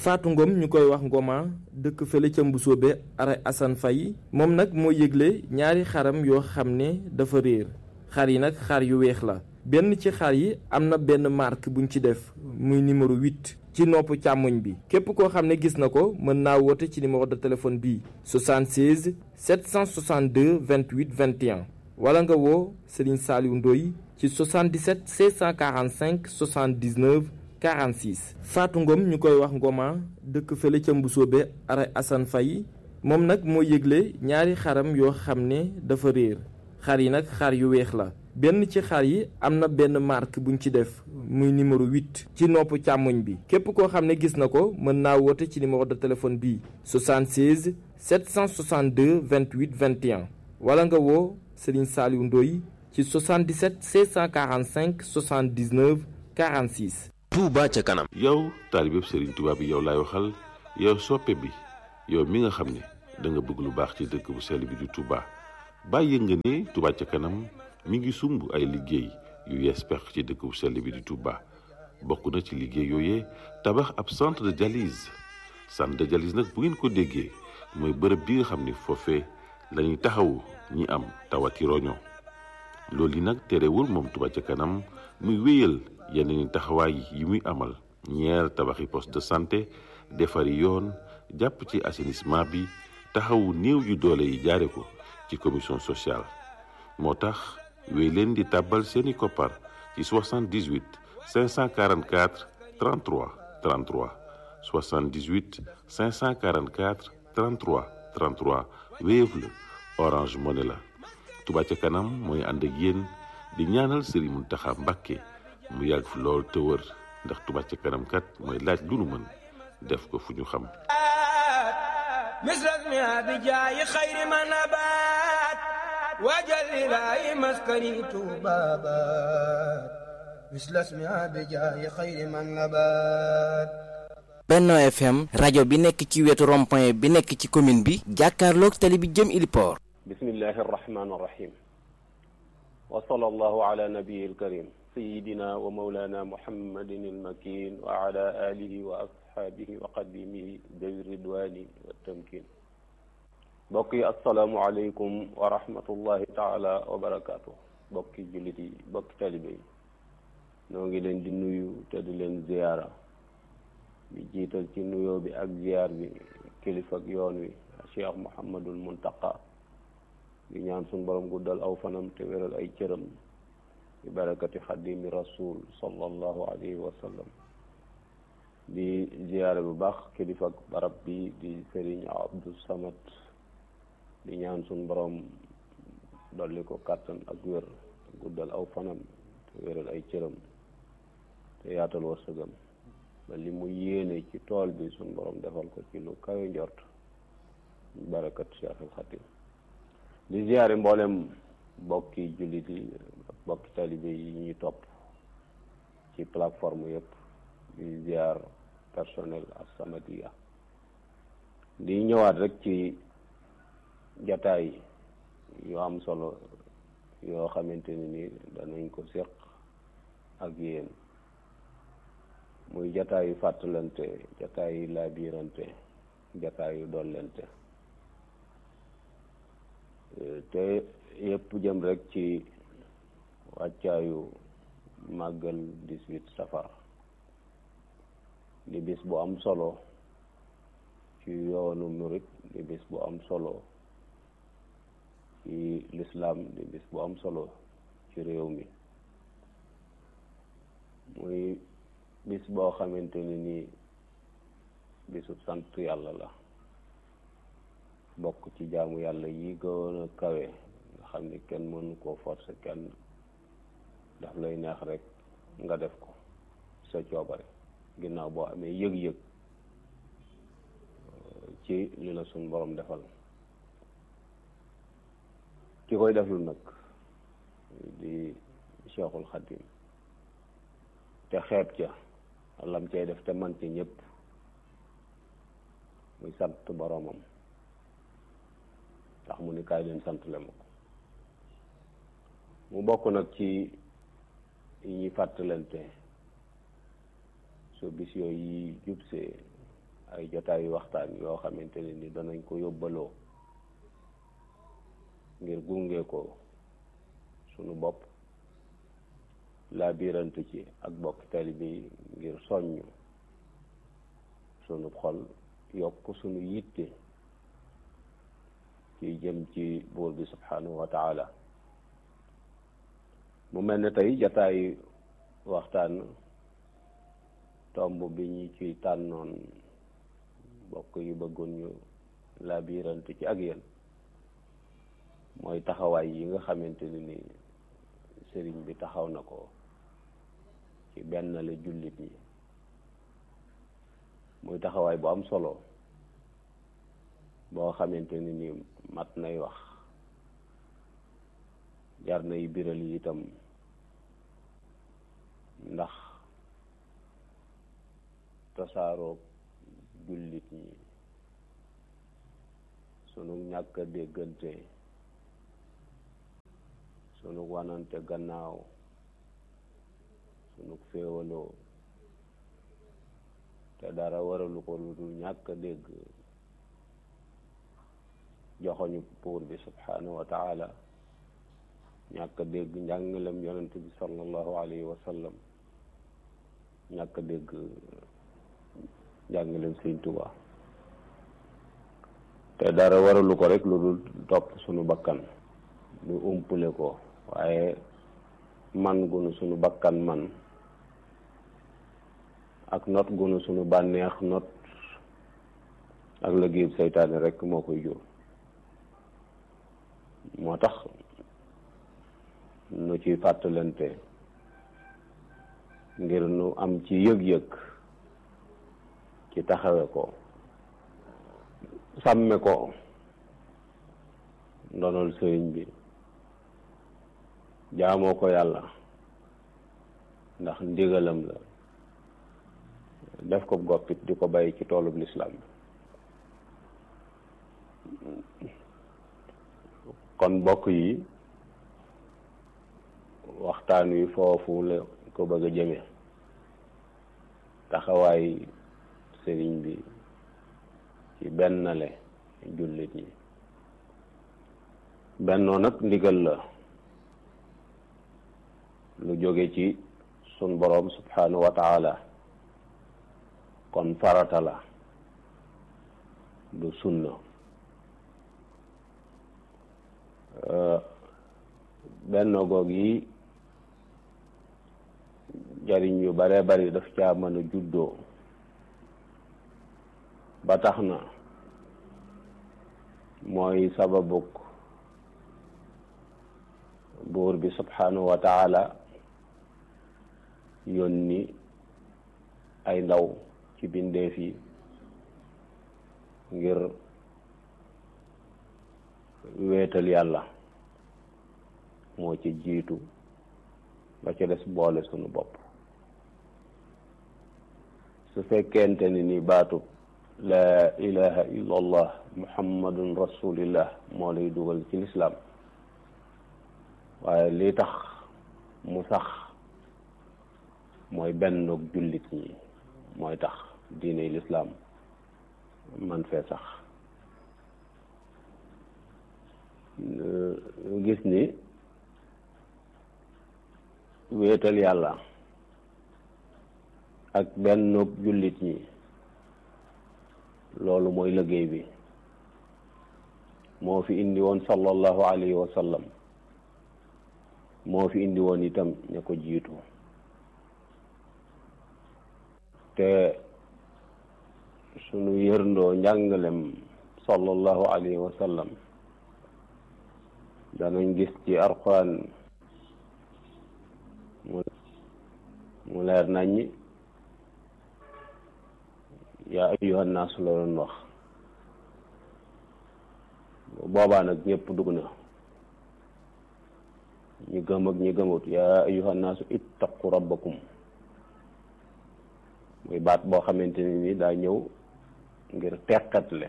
Fatou Ngom ñu koy wax Ngoma dëkk fële ca Mbusoobe ara Assane Faye moom nag moo yëgle ñaari xaram yoo xam ne dafa réer xar yi nag xar yu weex la benn ci xar yi am na benn marque buñ ci def muy numéro 8 ci nopp càmmoñ bi képp koo xam ne gis na ko mën naa woote ci numéro de téléphone bii 76 762 28 21 wala nga woo Serigne Saliou Ndoye ci 77 645 79 46 Fatou Ngom ñu koy wax Ngoma dëkk fële ca Mbusoobe ara Assane Faye moom nag moo yëgle ñaari xaram yoo xam ne dafa réer xar yi nag xar yu weex la benn ci xar yi am na benn marque buñ ci def muy numéro 8 ci nopp càmmoñ bi képp koo xam ne gis na ko mën naa woote ci numéro de téléphone bii 76 762 28 21 wala nga woo Serigne Saliou Ndoye ci 77 645 79 46. Touba ca kanam. yow taalibeb Serigne Touba bi yow laay waxal yow soppe bi yow mi nga xam ne da nga bëgg lu baax ci dëkk bu sell bi di Touba bàyyi nga ne Touba ca kanam mi ngi sumb ay liggéey yu yees pex ci dëkk bu sell bi di Touba bokk na ci liggéey yooyee tabax ab centre de dialyse centre de dialyse nag bu ngeen ko déggee mooy bërëb bi nga xam ne foofee lañuy taxawu ñi am tawati roño loolu yi nag terewul moom Touba ca kanam muy wéyal yeneen taxawaay yi muy amal ñeer tabaxi poste de santé defari yoon jàpp ci assainissement bi taxawu néew yu doole yi jaare ko ci commission sociale moo tax wéy leen di tàbbal seeni koppar ci 78 544 33 33 78 544 33 33 Wave la Orange Money la Touba ca kanam mooy ànd ak yéen di ñaanal Serigne Mountakha Mbacké mu yàgg fi lool te wër ndax Touba ca kanam kat mooy laaj lu nu mën def ko fu ñu xam misras mi abi jaayi xayri ma nabaat waajal ilaahi maskani tuubaabaat misras mi abi jaayi xayri ma nabaat Benno FM rajo bi nekk ci wetu rond-point bi nekk ci commune bi jàkkaarloog tali bi jëm Iliport bismillahi arrahmani arrahim wa sallallahu ala nabiyi alkarim sayidina wa maulana muhammadin almakin wa ala alihi wa ashaabihi wa qadimihi dawi ridwani wa tamkin mbokk yi asalaamu aleykum wa rahmatullahi taala wa barakaatu mbokki jullit yi mbokki talibe yi noo ngi leen di nuyu te di leen ziyaara di jiital ci nuyoo bi ak ziyaar bi kilifa ak yoon wi cheikh muhammadul muntaqa di ñaan suñ borom guddal aw fanam te wéral ay cëram bi barakati xadimi rasul sallallahu alayhi wa sallam di ziyaare bu baax kilifa ak barab bi di sëriñ abdou samad di ñaan suñ borom dolli ko kàttan ak wér guddal aw fanam te wéral ay cëram te yaatal wërsëgam ba li mu yéene ci tool bi suñ borom defal ko ci lu kawe njort barakat cheikh al xatim di ziyaare mboolem bokki jullit yi bokki talibe yi ñuy topp ci plateforme yëpp di ziar personnel As-Samadiyya di ñëwaat rek ci jataay yu am solo yoo xamante ne ni danañ ko séq ak yéen muy jataayu fàttalante jataayu laabirante jataayu dollente te yëpp jëm rek ci wàccaayu màggal 18 safar di bis bu am solo ci yoonu murit di bis bu am solo ci lislaam di bis bu am solo ci réew mi muy bis boo xamante ni nii bisu sant yàlla la bokk ci jaamu yàlla yi gën a kawe nga xam ni kenn mënu koo forcer kenn daf lay neex rek nga def ko sa coobare ginnaaw boo amee yëg-yëg ci li la suñ borom defal ki koy deflu nag di Cheikhul Khadim te xeeb ca lam cay def te man ci ñëpp muy sant boromam ndax mu ni kaay leen sant le ma ko mu bokk nag ci yi ñuy fàttalante so bis yooyu yi jubsee ay jotaayu waxtaan yoo xamante ne ni danañ ko yóbbaloo ngir gunge ko sunu bopp laa biirante ci ak bokk taalibe yi ngir soññ sunu xol yokk sunu yitte ci jëm ci buur bi subhanahu wa taala mu mel ne tey jataay waxtaan tomb bi ñu ci tànnoon bokk yu bëggoon ñu laa biirante ci ak yéen mooy taxawaay yi nga xamante ne ni sëriñ bi taxaw na ko ci benn la jullit ñi muy taxawaay bu am solo boo xamante ne ni mat nay wax jar nay biral yi itam ndax tasaaroo jullit ñi sunu ñàkk a déggante sunu wanante gannaaw sunu féewaloo te dara waralu ko lu dul ñàkk a dégg joxoñu buur bi subhanahu wa taala ñàkk a dégg njàngalem yonent bi sallallahu alayhi wa sallam ñàkk a dégg njàngalem sëñ Tuubaa te dara waralu ko rek lu dul topp sunu bakkan lu umpule ko waaye man gunu sunu bakkan man ak not gunu sunu bànneex not ak liggéeyub seytaane rek moo koy jur moo tax nu ci fàttalante ngir nu am ci yëg-yëg ci taxawe ko sàmme ko ndonol sëriñ bi jaamoo ko yàlla ndax ndigalam la def ko goppit di ko bàyyi ci toolub lislaam kon bokk yi waxtaan wi foofu la ko bëgg a jëme taxawaay sëriñ bi ci bennale jullit ñi bennoo nag ndigal la lu jóge ci sun boroom subhanahu wa taala kon farata la du sunna bennoo goog yi jariñ yu bare bari daf caa mën a juddoo ba tax na mooy sababuk buur bi subhanahu wa taala yónni ay ndaw ci bindeef yi ngir wéetal yàlla moo ci jiitu ba ci des boole sunu bopp su fekkente ni ni baatu laa ilaha illa allah muhammadun rasulillah moo lay dugal ci lislaam waaye li tax mu sax mooy benn jullit ñi mooy tax diine lislaam man fee sax gis ni wéetal yàlla ak benn jullit ñi loolu mooy liggéey bi moo fi indi woon sallallahu alayhi wa sallam moo fi indi woon itam ña ko jiitu te sunu yërndoo njàngalem sallallahu alayhi wa sallam danañ gis ci alquran mu leer naññi yaa ayyuhan naas la doon wax boobaa nag ñëpp dugg na ñi gëm ak ñi gëmut yaa ayyuhan naasu ittaqu rabbakum muy baat boo xamante ne ni daa ñëw ngir teqatle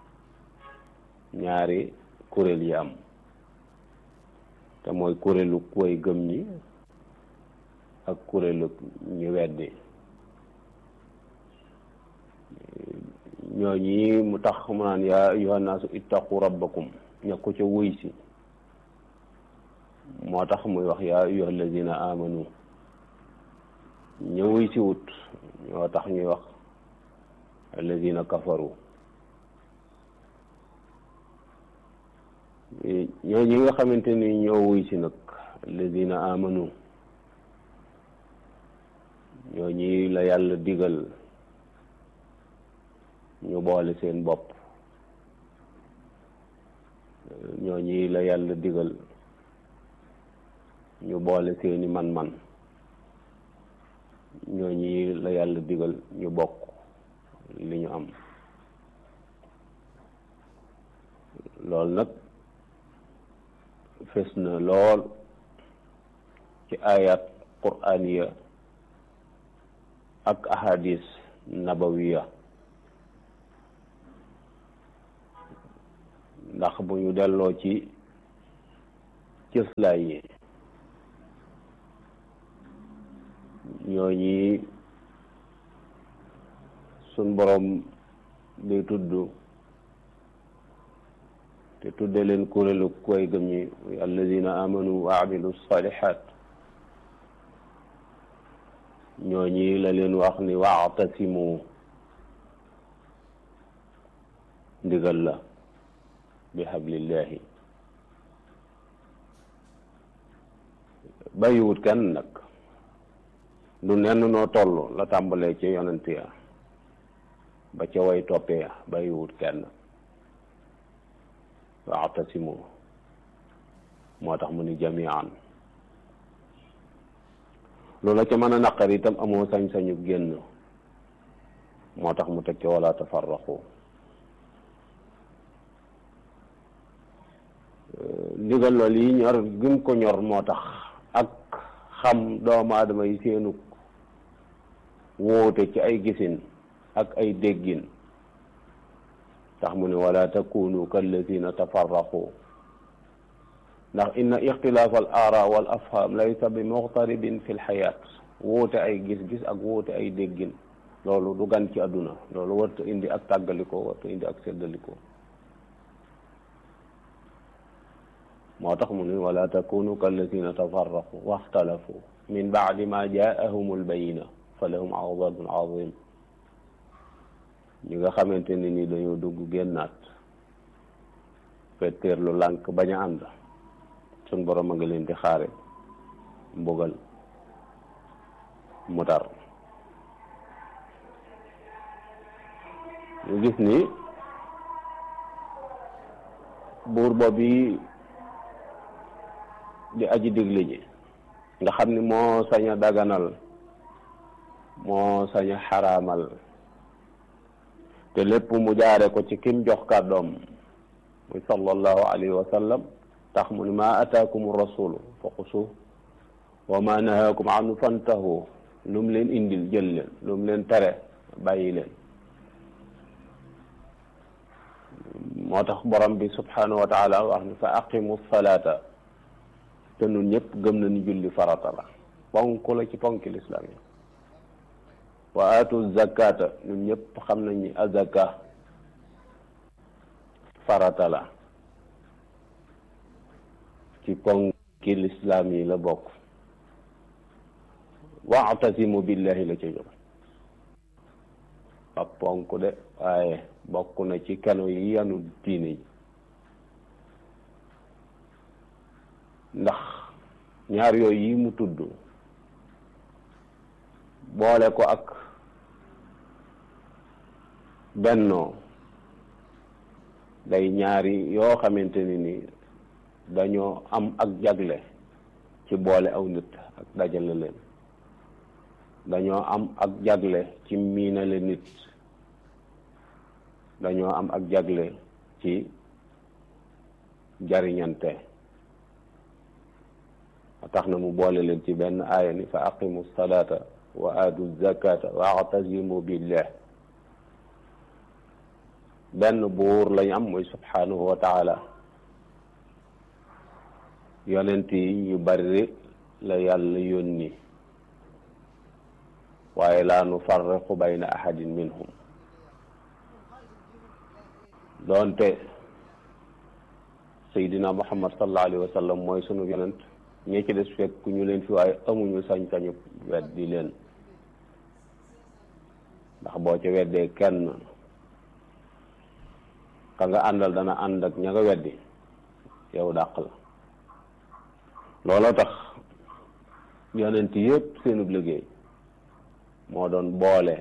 ñaari kuréel yi am te mooy kuréelu way gëm ñi ak kuréelu ñu weddi ñoo ñi mu tax mu naan yaa ayuha naasu ittaqu rabbakum ña ko ca wuy si moo tax muy wax yaa ayuha alladina amanu ña wuy si wut ñoo tax ñuy wax alladina kafaru ñoo ñi nga xamante ni ñoo wuy si nag alladina amanu ñoo ñi la yàlla digal ñu boole seen bopp ñoo ñi la yàlla digal ñu boole seeni man-man ñoo ñi la yàlla digal ñu bokk li ñu am loolu nag fes na lool ci ayat qur'aniya ak ahadis nabawiya ndax bu ñu delloo ci cëslaay yi ñooñi sun borom day tudd te tudde leen kuréelu koy gëm ñi alladina amanu wa amilu salihat ñooñi la leen wax ni waatasimu ndigal la bi hablillahi bàyyiwut kenn nag du nenn noo toll la tàmbalee ci yonent ya ba ca way toppee ya bàyyiwut kenn waatasimu moo tax mu ni jamian loola ca mën a naqar itam amoo sañ-sañu génn moo tax mu teg ca wala tafarraqu ndigal loolu yi ñor gëm ko ñor moo tax ak xam doomu aadama yi seenu wóote ci ay gisin ak ay déggin tax mu ne wala takunu kallazina tafarraqu ndax inna ixtilaaf al aara wal afham laysa bi muxtaribin fi lxayaat wóote ay gis-gis ak wóote ay déggin loolu du gan ci àdduna loolu warta indi ak tàggalikoo warta indi ak seddalikoo moo tax mu ne wala takunu kallazina tafarraqu waxtalafu min baadi ma jaahum albayina fa lahum adabun azim ñi nga xamante ne ni dañoo dugg génnaat fetteer lu lànk bañ a ànd sun borom a nga leen di xaare mbugal mu tar ñu gis ni buur boobu di aji digle ji nga xam ni moo sañ a daganal moo sañ a xaraamal te lépp mu jaare ko ci kim jox kàddoom muy sallallahu alayhi wa sallam tax mu ni ma ataakum rasulu fa xusu wa ma nahaakum anhu fantahu lu mu leen indil jël leen lu mu leen tere bàyyi leen moo tax borom bi subhanahu wa taala wax ni fa aqimu salata te nun ñëpp gëm nañu julli farata la ponk la ci ponki lislaam yi wa aatu zakata ñun ñëpp xam nañ ni azaka farata la ci ponki lislaam yi la bokk waatasimu billahi la ca jóg ab ponk de waaye bokk na ci keno yi yanu diine yi ndax ñaar yooyu yi mu tudd boole ko ak bennoo day ñaari yoo xamante ni ni dañoo am ak jagle ci boole aw nit ak dajale leen dañoo am ak jagle ci miinale nit dañoo am ak jagle ci jariñante tax na mu boole leen ci benn aaya ni fa aqimu salata wa aatu zakata wa atasimu billah benn buur lañ am muy subhanahu wa taala yonent yi yu bari la yàlla yónni waaye laa nu farriqu bayna ahadin minhum doonte Seydina Muhammad sallallahu alayhi wa sallam mooy sunu yonent ñi ci des fekk ñu leen fi waaye amuñu sañ-sañu weddi leen ndax boo ca weddee kenn ka nga àndal dana ànd ak ña nga weddi yow dàq la looloo tax yonent yépp seenub liggéey moo doon boole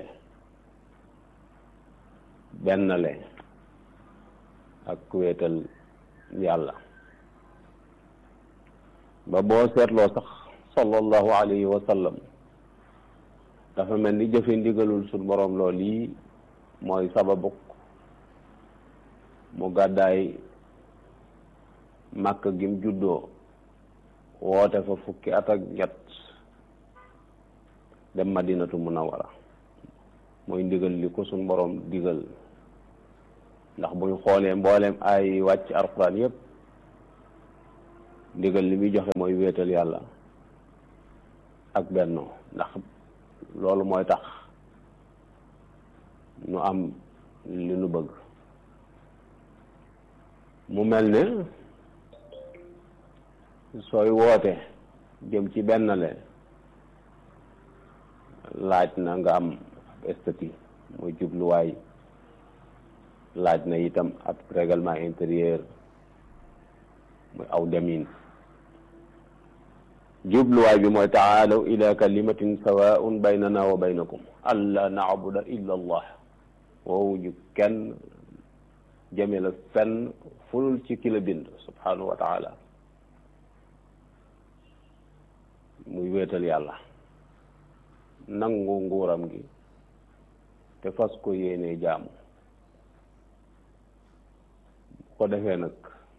bennale ak wéetal yàlla ba boo seetloo sax sallallahu alayhi wa sallam dafa mel ni jëfe ndigalul suñ boroom lool yi mooy sababuk mu gàddaay màkk gim juddoo woote fa fukki at ak ñett dem madinatu munawara mooy ndigal li ko suñ boroom digal ndax buñ xoolee mbooleem ay wàcc alxuraan yépp ndigal li muy joxe mooy wéetal yàlla ak bennoo ndax loolu mooy tax nu am li nu bëgg mu mel ne sooy woote jëm ci bennale laaj na nga am ab statut mooy jubluwaay laaj na itam ab règlement intérieur muy aw demin jubluwaay bi mooy taalaw ila kalimatin sawaun baynana wa baynakum alla naabuda illa allah woowu ñu kenn jëme la fenn fulul ci ki la bind subhanahu wa taala muy wéetal yàlla nangu nguuram gi te fas ko yéenee jaamu ko defee nag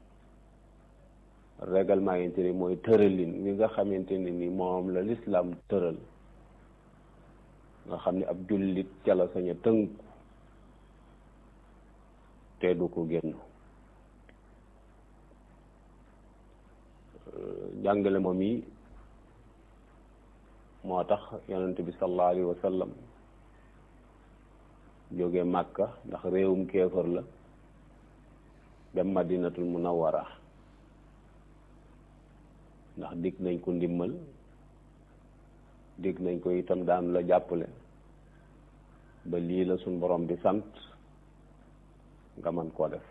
règlement intérieur mooy tëralin wi nga xamante ne ni moom la lislaam tëral nga xam ne ab jullit ca la sañ a tënku te du ko génn jàngale moom yi moo tax yonent bi sallallahu alayhi wa sallam jóge màkka ndax réewum kéefër la dem madinatul munawwara ndax dig nañ ko ndimmal dig nañ ko itam daan la jàppale ba lii la suñ borom di sant nga mën koo def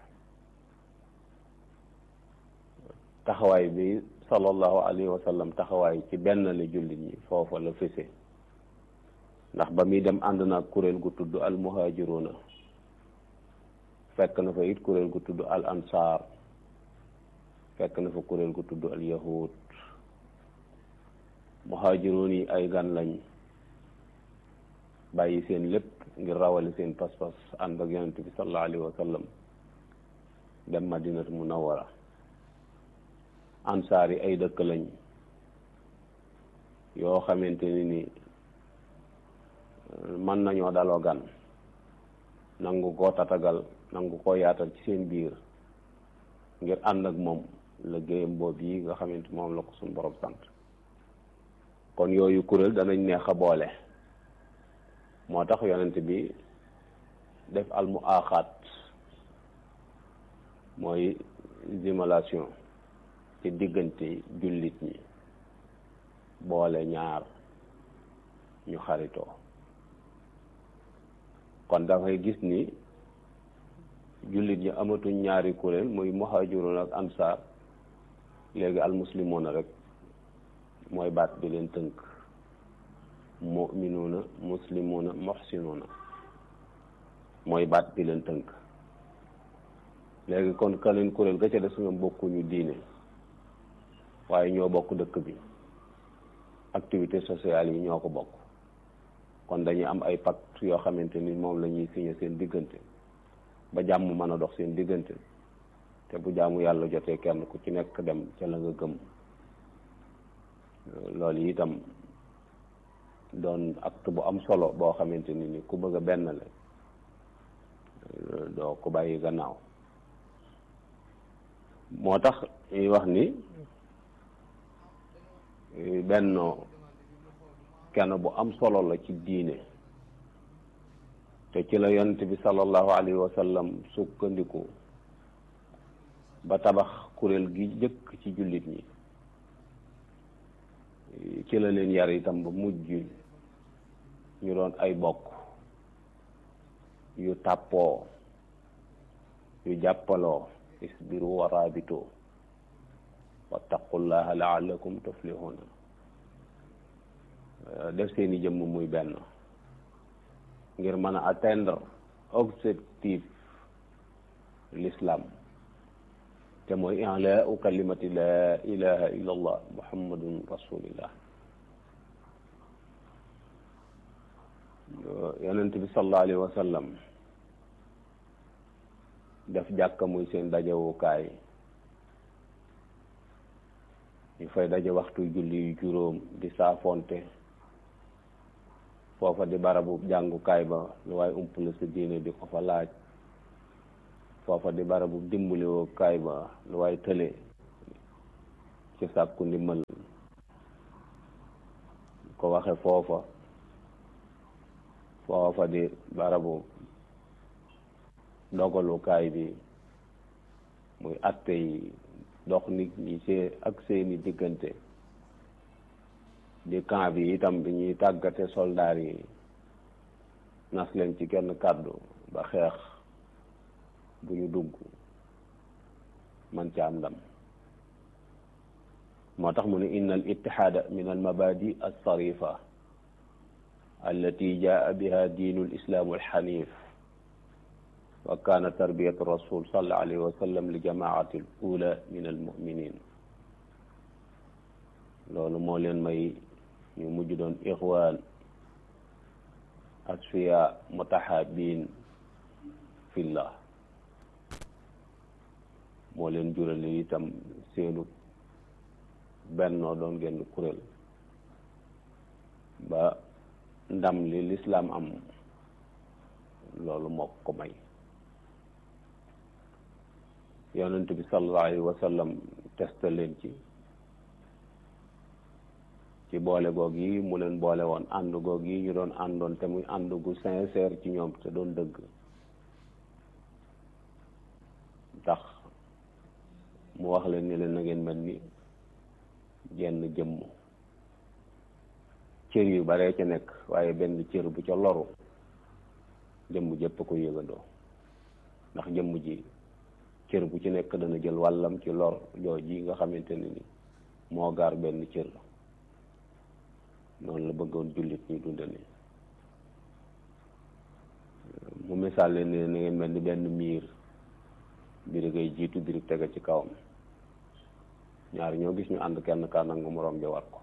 taxawaay bi sallallahu alayhi wa sallam taxawaay ci benn la jullit ñi foofa la fese ndax ba muy dem ànd na kuréel gu tudd al muhajiruna fekk na fa it kuréel gu tudd al ansaar fekk na fa kuréel gu tudd al yahud muhaajiroon yi ay gan lañ bàyyi seen lépp ngir rawale seen pas-pas ànd ak yonent bi sallallahu alayhi wa sallam dem madinatu munawwara ansaar yi ay dëkk lañ yoo xamante ni ni mën nañoo daloo gan nangu koo tatagal nangu koo yaatal ci seen biir ngir ànd ak moom liggéeyam boobu yi nga xamante moom la ko suñ borom sant kon yooyu kuréel danañ neex a boole moo tax yonent bi def al mu aaxaat mooy jumelation ci diggante jullit ñi boole ñaar ñu xaritoo kon dafay gis ni jullit ñi amatuñ ñaari kuréel muy muhaajiroon ak ansaar léegi almuslimoona rek mooy baat bi leen tënk muminuuna muslimuuna muxsinuuna mooy baat bi leen tënk léegi kon ka leen kuréel ga ca des ñoom bokkuñu diine waaye ñoo bokk dëkk bi activité sociale yi ñoo ko bokk kon dañuy am ay pacte yoo xamante ni moom la ñuy signé seen diggante ba jàmm mën a dox seen diggante te bu jaamu yàlla jotee kenn ku ci nekk dem ca la nga gëm loolu itam doon acte bu am solo boo xamante ni ni ku bëgg a benn la doo ko bàyyi gannaaw moo tax ñuy wax ni bennoo kenn bu am solo la ci diine te ci la yonent bi sallallahu alayhi wa sallam sukkandiku ba tabax kuréel gi jëkk ci jullit ñi ci la leen yar itam ba mujj ñu doon ay bokk yu tàppoo yu jàppaloo isbiru wa raabitoo wattaqullaha laallakum tuflihuna def seeni jëmm muy benn ngir mën a atteindre objectif l'islam te mooy i'laa'u kalimati laa ilaha illa allah muhammadun rasulillah yonent bi sallallahu alayhi wa sallam def jàkka muy seen dajewukaay ñu fay daje waxtu julli yu juróom di saafonte foofa di barabu jàngukaay ba lu waaye umpale sa diine di ko fa laaj foofa di barabu dimbaliwoo kaay ba lu waaye tële ci sàkku ndimbal ko waxe foofa foofa di barabu dogalukaay bi muy atte yi dox nit ñi see ak seeni diggante di camp bi itam bi ñuy tàggate soldaar yi nas leen ci kenn kàddu ba xeex bu ñu dugg man ca am ndam moo tax mu ne inna al ittihaada min al mabadi al sarifa allati jaa biha diinu l islaamu alxanif wa kaana tarbiyatu rasul sallallahu alayhi wa sallam li jamaati al ula min al muminin loolu moo leen may ñu mujj doon ixwaan asfiya mutahabin fillah moo leen jurale itam seenu bennoo doon genn kuréel ba ndam li lislaam am loolu moo ko may yonent bi sallallahu alayhi wa sallam testa leen ci ci boole goog yi mu leen boole woon ànd goog yi ñu doon àndoon te muy ànd gu sincère ci ñoom te doon dëgg tax mu wax leen ni leen na ngeen mel ni jenn jëmm cër yu baree ca nekk waaye benn cër bu ca loru jëmm jëpp ko yëgandoo ndax jëmm ji cër bu ci nekk dana jël wàllam ci lor joo ji nga xamante ne ni moo gaar benn cër noonu la bëggoon jullit ñi dunde ni mu misaal leen ne na ngeen mel ni benn miir biri ngay jiitu biri tege ci kawam ñaar ñoo gis ñu ànd kenn kaa nangu moroom ja war ko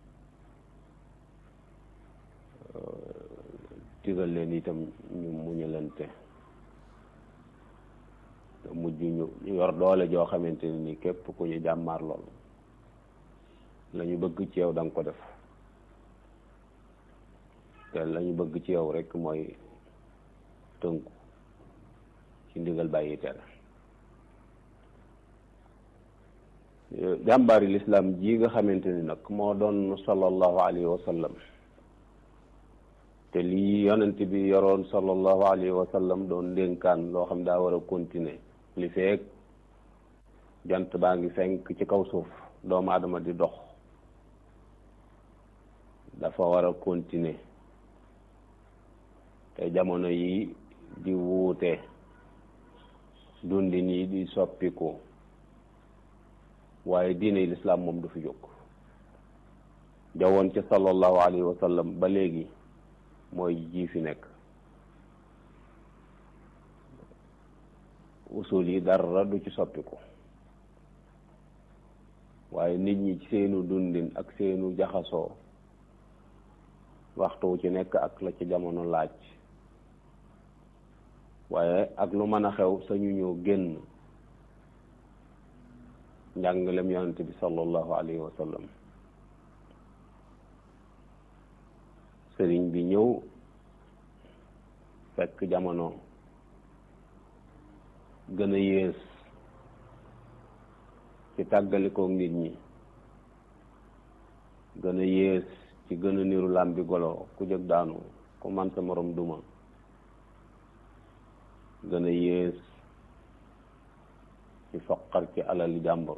tigal leen itam ñu muñalante te mujj ñu yor doole joo xamante ne ni képp ku ñu jàmmaar lool la ñu bëgg ci yow da nga ko def te la ñu bëgg ci yow rek mooy tënku ci ndigal bàyyi tere jàmbaari lislaam ji nga xamante ni nag moo doon sallallahu alayhi wa sallam te lii yonent bi yoroon sallallahu alayhi wa sallam doon ndénkaan loo xam daa war a continuer li feek jant baa ngi fenk ci kaw suuf doomu aadama di dox dafa war a continuer te jamono yi di wuute dundin yi di soppiku waaye diine lislaam moom du fi jóg jawoon ci sallallahu alayhi wa sallam ba léegi mooy ji fi nekk usul yi dara du ci soppiku waaye nit ñi ci seenu dundin ak seenu jaxasoo waxtu wu ci nekk ak la ci jamono laaj waaye ak lu mën a xew sañu ñëw génn njàngalem yonent bi sallallahu alayhi wa sallam sëriñ bi ñëw fekk jamono gën a yées ci tàggalikook nit ñi gën a yées ci gën a niru làmbi golo ku jëg daanu ku man sa morom duma gën a yées ci foqar ci alali jàmbur